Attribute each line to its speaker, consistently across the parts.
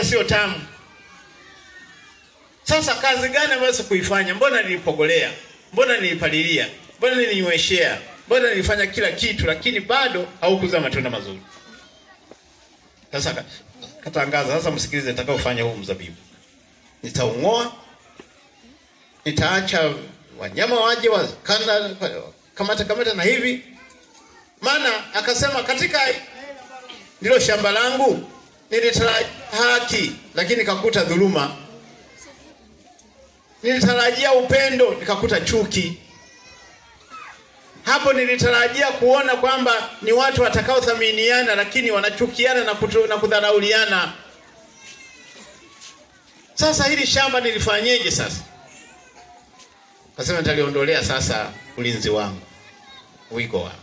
Speaker 1: wala sio tamu. Sasa kazi gani ambayo sikuifanya? Mbona nilipogolea? Mbona nilipalilia? Mbona nilinyweshea? Mbona nilifanya kila kitu, lakini bado haukuzaa matunda mazuri. Sasa ka- katangaza, sasa msikilize, nitakaofanya huu mzabibu, nitaung'oa, nitaacha wanyama waje wakanda kamata kamata na hivi, maana akasema katika ndilo shamba langu nilitarajia haki, lakini nikakuta dhuluma. Nilitarajia upendo, nikakuta chuki. Hapo nilitarajia kuona kwamba ni watu watakaothaminiana, lakini wanachukiana na, kutu, na kudharauliana. Sasa hili shamba nilifanyeje? Sasa kasema nitaliondolea sasa ulinzi wangu, wigo wangu.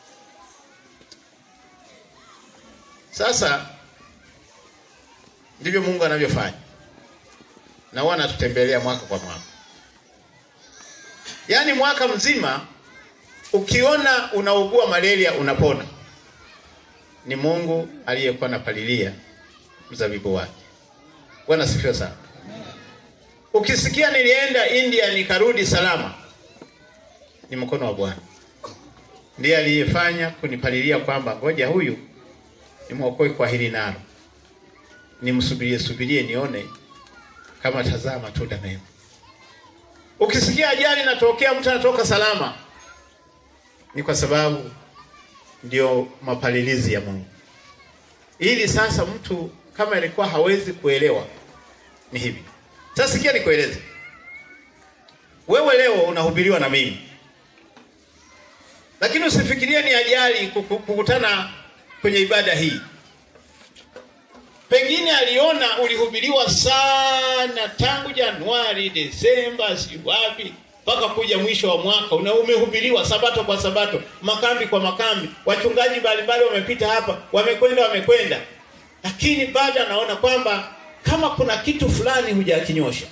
Speaker 1: Sasa ndivyo Mungu anavyofanya, na huwa anatutembelea mwaka kwa mwaka, yaani mwaka mzima. Ukiona unaugua malaria unapona, ni Mungu aliyekuwa anapalilia mzabibu wake. Bwana sifiwe sana. Ukisikia nilienda India nikarudi salama, ni mkono wa Bwana, ndiye aliyefanya kunipalilia kwamba ngoja huyu nimwokoe kwa hili nalo, nimsubirie subirie nione kama tazaa matunda mema. Ukisikia ajali inatokea mtu anatoka salama, ni kwa sababu ndio mapalilizi ya Mungu. Ili sasa mtu kama alikuwa hawezi kuelewa, ni hivi sasa. Sikia nikueleze wewe, leo unahubiriwa na mimi, lakini usifikirie ni ajali kuku- kukutana kwenye ibada hii. Pengine aliona ulihubiriwa sana tangu Januari, Desemba, si wapi mpaka kuja mwisho wa mwaka una umehubiriwa sabato kwa sabato, makambi kwa makambi, wachungaji mbalimbali wamepita hapa, wamekwenda wamekwenda, lakini bado anaona kwamba kama kuna kitu fulani hujakinyosha.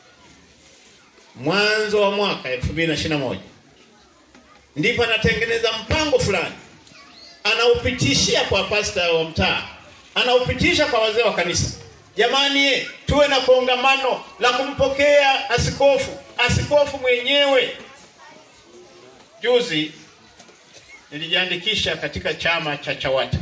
Speaker 1: Mwanzo wa mwaka 2021 ndipo anatengeneza mpango fulani, anaupitishia kwa pasta wa mtaa, anaupitisha kwa wazee wa kanisa. Jamani ye, tuwe na kongamano la kumpokea askofu, askofu mwenyewe. Juzi nilijiandikisha katika chama cha Chawata.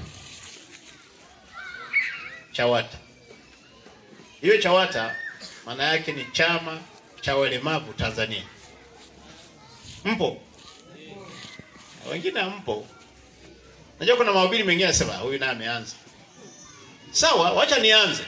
Speaker 1: Chawata hiyo Chawata maana yake ni chama cha walemavu Tanzania. Mpo wengine hampo. Najua kuna mahubiri mengine anasema huyu naye ameanza. Sawa, wacha nianze.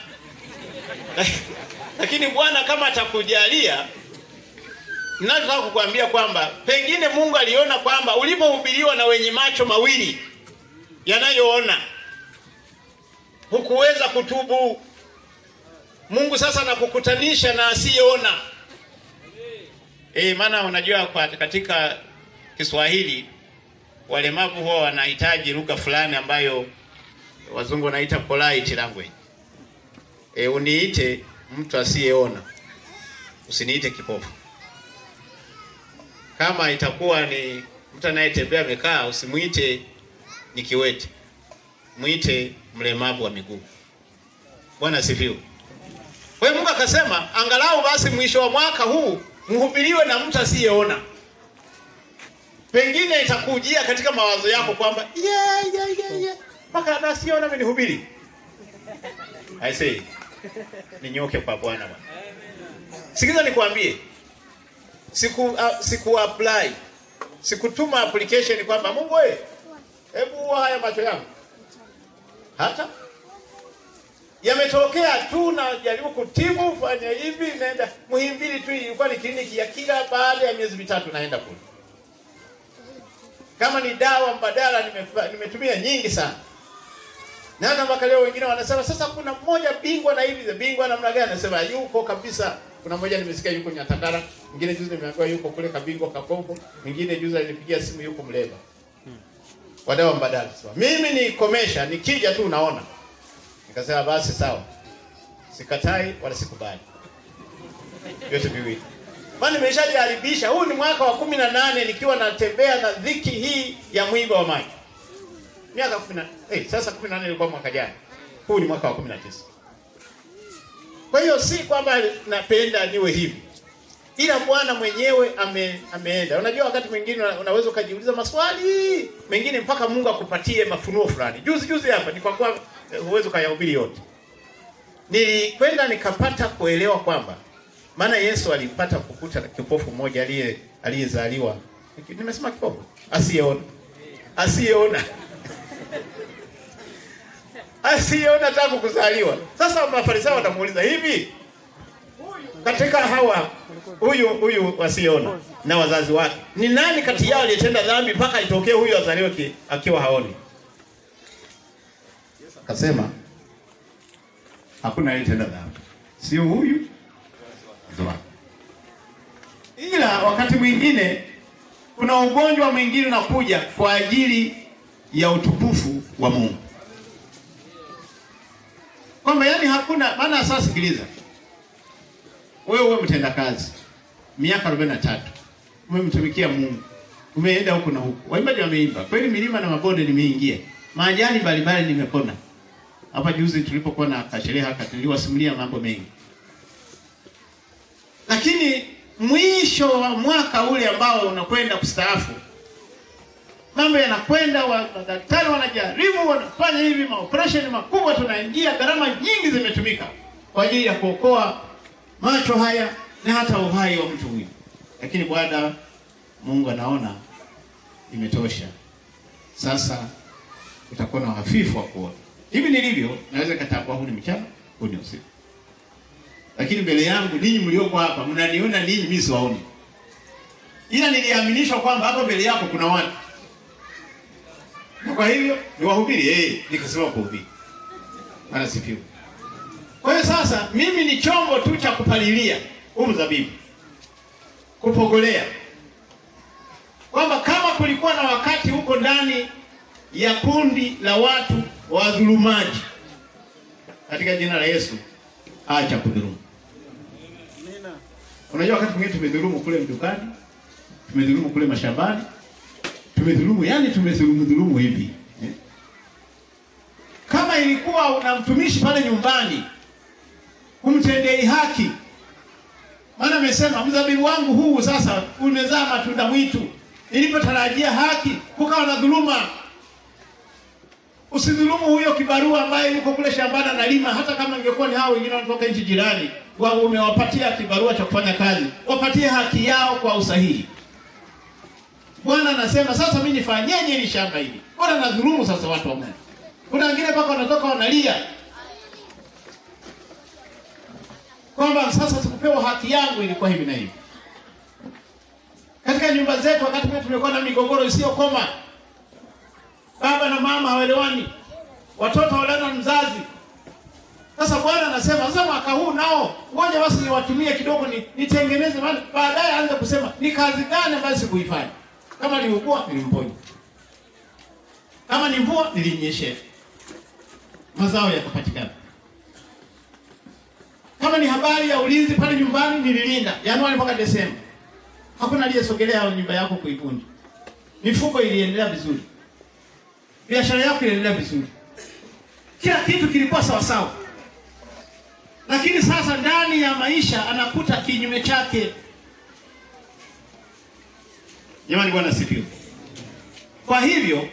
Speaker 1: Lakini Bwana kama atakujalia, ninataka kukuambia kwamba pengine Mungu aliona kwamba ulipohubiriwa na wenye macho mawili yanayoona hukuweza kutubu. Mungu sasa anakukutanisha na asiyeona. Eh, maana unajua kwa katika Kiswahili walemavu huwa wanahitaji lugha fulani ambayo wazungu wanaita polite language. E, uniite mtu asiyeona, usiniite kipofu. Kama itakuwa ni mtu anayetembea amekaa, usimuite ni kiwete, mwite mlemavu wa miguu. Bwana asifiwe. Kwa hiyo Mungu akasema angalau basi mwisho wa mwaka huu mhubiriwe na mtu asiyeona. Pengine itakujia katika mawazo yako kwamba yeah, yeah, yeah, yeah. mpaka na asiyeona amenihubiri. I say ninyoke kwa Bwana bwana. Sikiza nikwambie, siku uh, siku apply sikutuma application kwamba Mungu wewe, hebu haya macho yangu hata yametokea tu, na jaribu kutibu, fanya hivi, naenda Muhimbili tu, ilikuwa ni kliniki ya kila baada ya miezi mitatu naenda kule. Kama ni dawa mbadala nimefa- nimetumia nyingi sana, na hata mpaka leo wengine wanasema sasa, kuna mmoja bingwa na hivi bingwa namna gani? Anasema yuko kabisa. Kuna mmoja nimesikia yuko Nyatakara, mwingine juzi nimeambiwa yuko kule Kabingwa Kakombo, mwingine juzi alinipigia simu yuko Mleba, wadawa mbadala. Sasa mimi ni komesha, nikija tu unaona Nikasema basi sawa, sikatai wala sikubali, vyote viwili. Maana nimeshajaribisha. Huu ni mwaka wa kumi na nane nikiwa natembea na dhiki hii ya mwiba wa maji, miaka kumi na eh, sasa kumi na nane ilikuwa mwaka jana, huu ni mwaka wa kumi na tisa. Kwa hiyo si kwamba napenda niwe hivi, ila Bwana mwenyewe ame, ameenda. Unajua, wakati mwingine una- unaweza ukajiuliza maswali mengine mpaka Mungu akupatie mafunuo fulani. Juzi juzi hapa ni kwa kuwa eh, huwezi ukayahubiri yote, nilikwenda nikapata kuelewa kwamba maana Yesu alipata kukuta na kipofu mmoja aliye aliyezaliwa, nimesema kipofu, asiyeona, asiyeona asiyeona tangu kuzaliwa. Sasa Mafarisayo watamuuliza hivi, katika hawa huyu huyu wasiona na wazazi wake ni nani kati yao aliyetenda dhambi mpaka itokee huyu azaliwe ki- akiwa haoni? Akasema hakuna aliyetenda dhambi, sio huyu wazazi wake. Ila wakati mwingine kuna ugonjwa mwingine unakuja kwa ajili ya utukufu wa Mungu kwamba yani hakuna maana. Sasa sikiliza, wewe uwe mtenda kazi miaka 43 umemtumikia Mungu, umeenda huku na huku, waimbaji wameimba kweli, milima na mabonde nimeingia, majani mbalimbali nimepona. Hapa juzi tulipokuwa na kasherehe haka tuliwasimulia mambo mengi, lakini mwisho wa mwaka ule ambao unakwenda kustaafu mambo yanakwenda, wa- madaktari wanajaribu, wanafanya hivi, maoperesheni makubwa, tunaingia, gharama nyingi zimetumika kwa ajili ya kuokoa macho haya na hata uhai wa mtu huyu, lakini Bwana Mungu anaona imetosha. Sasa utakuwa na hafifu wa kuona. Hivi nilivyo, naweza katambua huu ni mchana, huu ni usiku, lakini mbele yangu ninyi mlioko hapa mnaniona ninyi, mimi siwaoni, ila niliaminishwa kwamba hapa mbele yako kuna watu na kwa hivyo ni wahubiri eh, nikasema kuhubiri. Bwana sifiwe. Kwa hiyo sasa mimi ni chombo tu cha kupalilia huu mzabibu, kupogolea, kwamba kama kulikuwa na wakati huko ndani ya kundi la watu wadhulumaji, katika jina la Yesu acha kudhulumu. Unajua, wakati mwingine tumedhulumu kule mdukani, tumedhulumu kule mashambani tumedhulumu yani, tumedhulumu dhulumu hivi eh? Kama ilikuwa una mtumishi pale nyumbani kumtendei haki, maana amesema mzabibu wangu huu sasa umezaa matunda mwitu, nilipotarajia haki kukawa na dhuluma. Usidhulumu huyo kibarua ambaye yuko kule shambani analima, hata kama ingekuwa ni hao wengine wanatoka nchi jirani, wa umewapatia kibarua cha kufanya kazi, wapatie haki yao kwa usahihi. Bwana anasema sasa, mimi nifanyeje hili shamba hili? Bwana nadhulumu sasa watu wa Mungu. Kuna wengine mpaka wanatoka wanalia kwamba sasa sikupewa haki yangu, ilikuwa hivi na hivi. Katika nyumba zetu, wakati mwingine tumekuwa na migogoro isiyokoma, baba na mama hawaelewani, watoto hawaelewani na mzazi. Sasa Bwana anasema sasa, mwaka huu nao ngoja basi niwatumie kidogo, ni nitengeneze, maana baadaye aanze kusema ni kazi gani ambayo sikuifanya kama niugua nilimponya, kama ni mvua nilimnyeshea, mazao yakapatikana. Kama ni habari ya ulinzi pale nyumbani nililinda, Januari mpaka Desemba, hakuna aliyesogelea nyumba yako kuivunja. Mifugo iliendelea vizuri, biashara yako iliendelea vizuri, kila kitu kilikuwa sawa sawa. Lakini sasa ndani ya maisha anakuta kinyume chake. Jamani, Bwana asifiwe. Kwa hivyo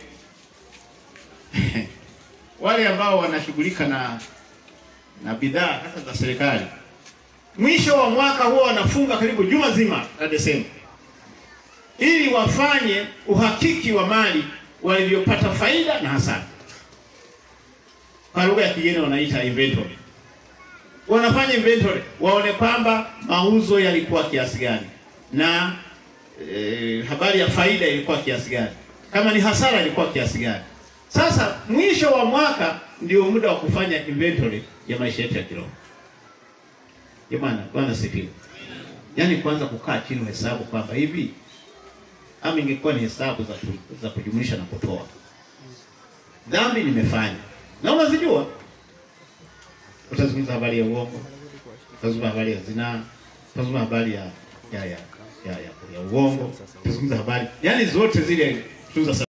Speaker 1: wale ambao wanashughulika na na bidhaa hasa za serikali, mwisho wa mwaka huwa wanafunga karibu juma zima la Desemba, ili wafanye uhakiki wa mali walivyopata faida na hasara. Kwa lugha ya kigeni wanaita inventory. Wanafanya inventory, waone kwamba mauzo yalikuwa kiasi gani na E, habari ya faida ilikuwa kiasi gani, kama ni hasara ilikuwa kiasi gani. Sasa mwisho wa mwaka ndio muda wa kufanya inventory ya maisha yetu ya kiroho. Jamani, Bwana sifiwe. Yaani kwanza kukaa chini hesabu kwamba hivi ama ingekuwa ni hesabu za, za kujumlisha na kutoa, dhambi nimefanya na unazijua, utazungumza habari ya uongo, utazungumza habari ya zinaa, utazungumza habari ya ya ya ya, ya, ya uongo, utazungumza habari yani zote zile tuza